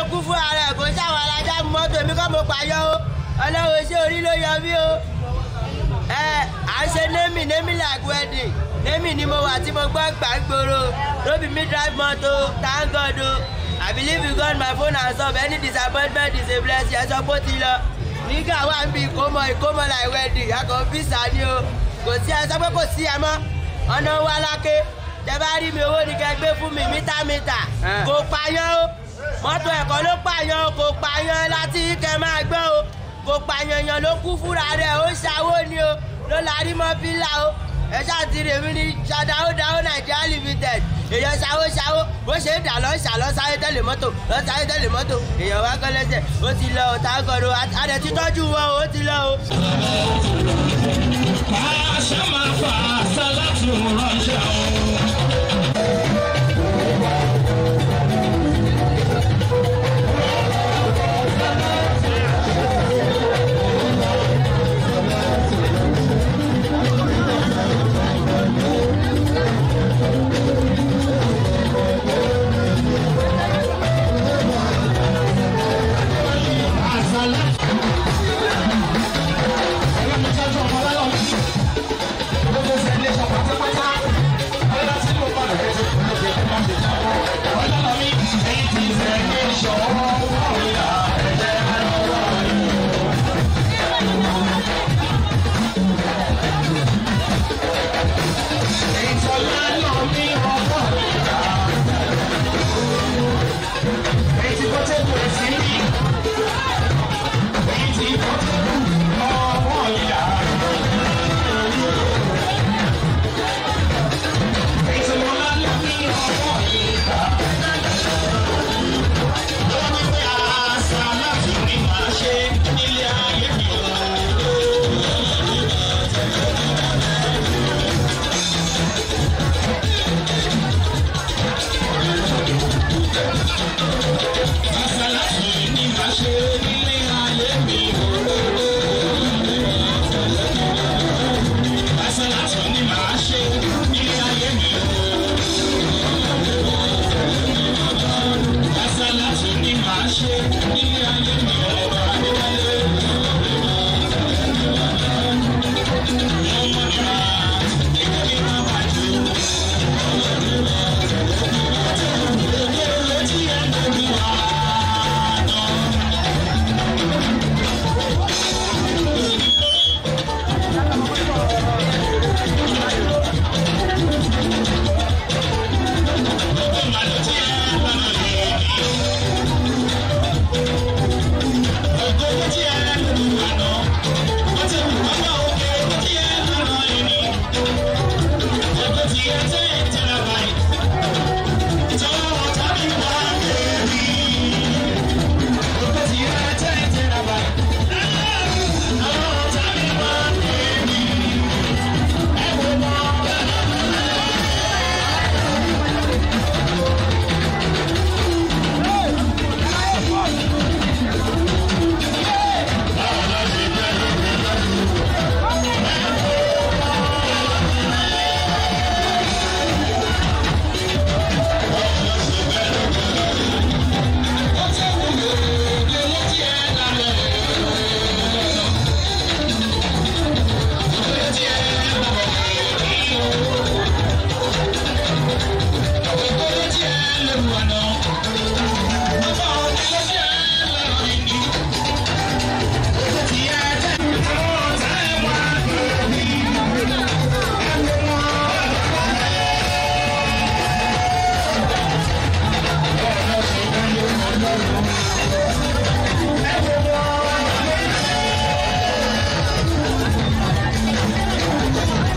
kú fún ara ẹ̀ kó sáwọn alájà mọ́tò mi kọ́ mo pààyàn o ọlọ́run ṣé orí ló yọ mí o ẹ à ń ṣe némì némì like wedding némì ni mo wà tí mo gbọ́ gbàgbóró lóbi mi drive moto thank God o I believe in God my phone and sub any disappointment is a blessing ẹ sọ pé ó ti lọ nígbà wà ń bi ìkómọ ìkómọ like wedding akọ fisa ni o kò sí ẹ sọ pé kò sí ẹ mọ́ ọ̀nà wa lákè tẹ bá rí mi owó ni kẹ gbé fún mi mítà mítà kò pààyàn o mọ́tò ẹ̀kọ́ ló pààyàn o kò pààyàn láti kẹ máa gbọ́ o kò pààyàn yàn ló kú fúnra rẹ̀ ó ṣàwó ni o ló larí mọ́ pílà o ẹ ṣáàtì rèmi ní ṣàdáwó dáwó nàìjíríà limited èèyàn ṣàwó ṣàwó bó ṣe ń dà lọ ṣà lọ sáré tẹ́lẹ̀ mọ́tò lọ sáré tẹ́lẹ̀ mọ́tò èèyàn wá kọ́ lẹ́sẹ̀ ó ti lọ ò tá a gọ̀rọ̀ adẹ̀ ti tọ́jú wọn ó ti lọ o. Àṣà máa fà á sálátù ránṣẹ́ o.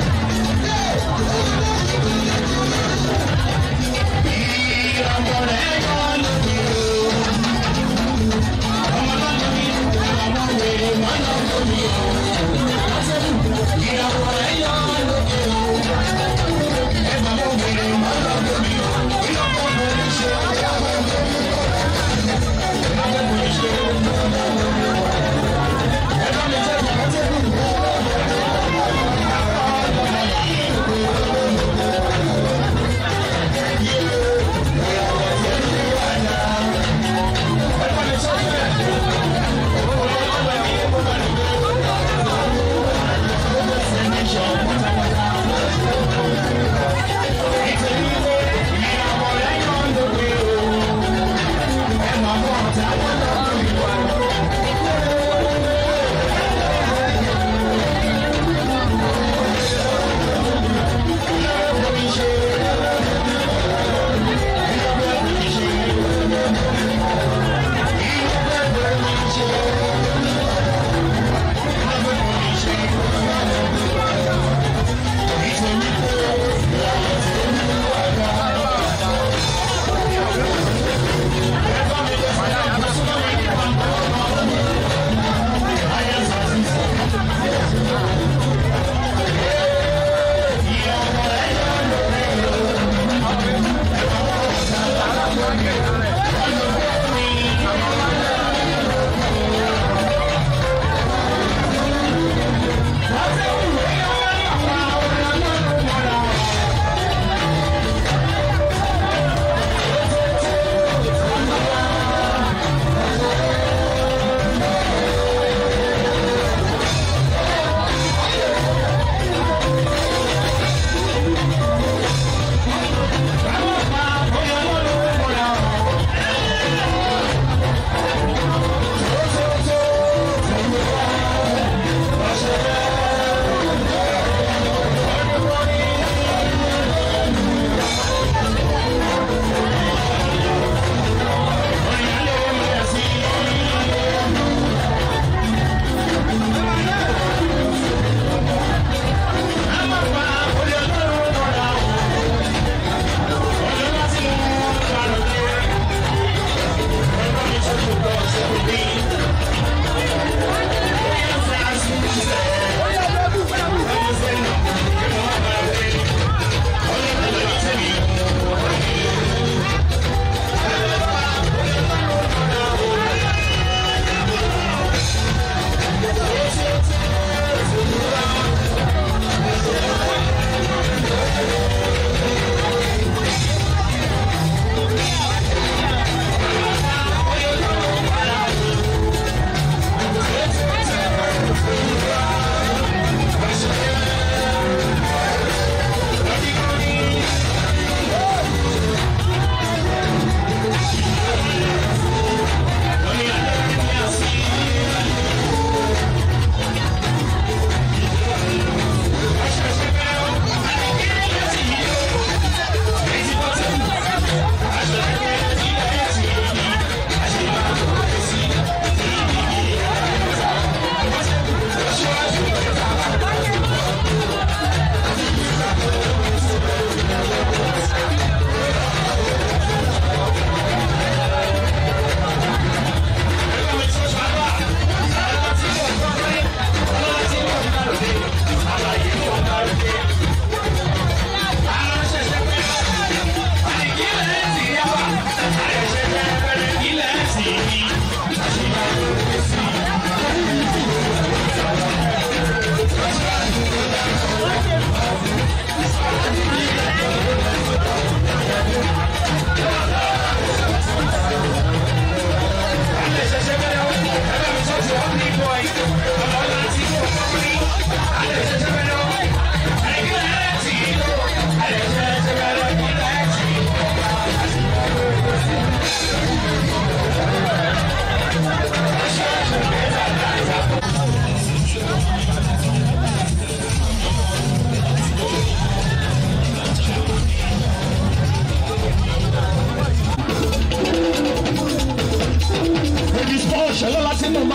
I'm gonna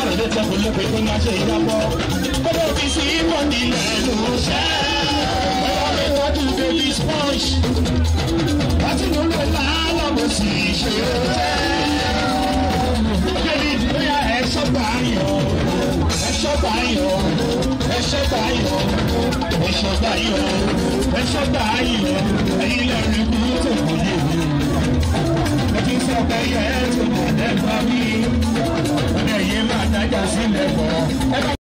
lè tẹ̀kọ̀ lópe tó máa ṣe ìjábọ̀. Gbọ́dọ̀ fi sí mọ́ni lẹ́nu ṣẹ́. Ẹ̀rọ mi tọ́jú baby sponge. Láti mú lò lálọ́ mo sì ṣe é jẹ́. Bébí bóyá ẹ ṣọ́gbà yọ̀. Ẹ ṣọ́gbà yọ̀. Ẹ ṣọ́gbà yọ̀. Ẹ ṣọ́gbà yọ̀. Ẹ ṣọ́gbà yọ̀. Ẹyin lẹ́rìí kú tó kò yé mi. Ẹ ti sọ pé yẹ ẹ tó mọ̀ lẹ́gbàá mi. Ọ̀dẹ̀ yìí máa dájà sílẹ̀ bọ̀.